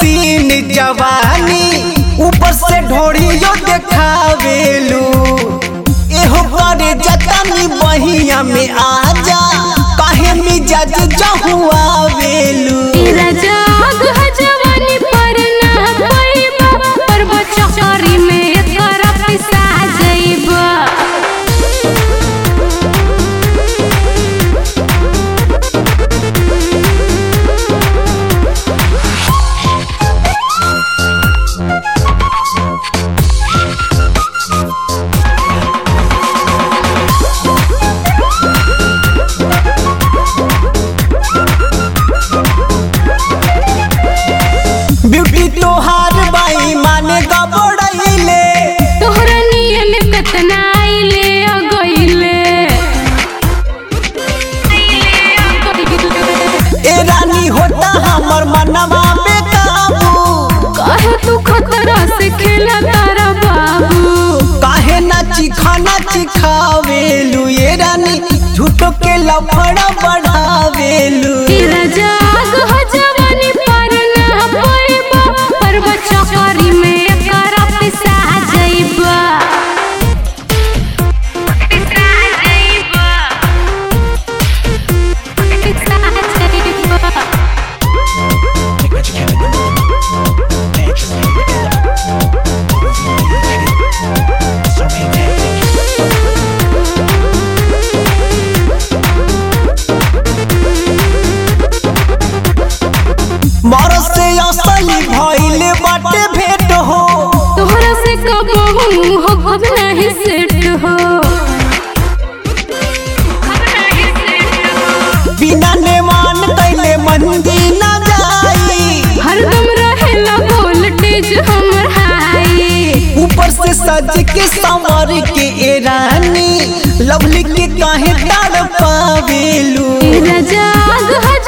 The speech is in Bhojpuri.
सीन जवानी ऊपर से ढोड़ियो देखावेलू एहो करे जतनी बहिया में आजा काहे मिजाज जहुआवेलू तेरा जाग है जवानी पर ना पैबा पर बचकरी में एकरा पैसा जइबा ब्यूटी तोहार बाई माने गबड़ैले तोहरा नियन कतना आइले आ गइले ए रानी होता हमर मनवा बेकाबू कहे तू खतरा से खेला तारा बाबू काहे ना चिखाना चिखावेलू ये रानी झूठो के लफड़ा बढ़ावेलू तेरा जाग है जवानी पर ना पैबा पर बचकरी में एकरा पैसा जइबा पैसा जइबा पैसा जइबा मर से असली भइले बाटे भेट हो तोहरा से कबहू हो अब नहीं सेट हो बिना नेमान कैले मंदी न जाई हरदम रहेला वोल्टेज हमर हाई ऊपर से सज के संवर के ए रानी लवली के काहे ताड़ पावेलू तेरा जाग है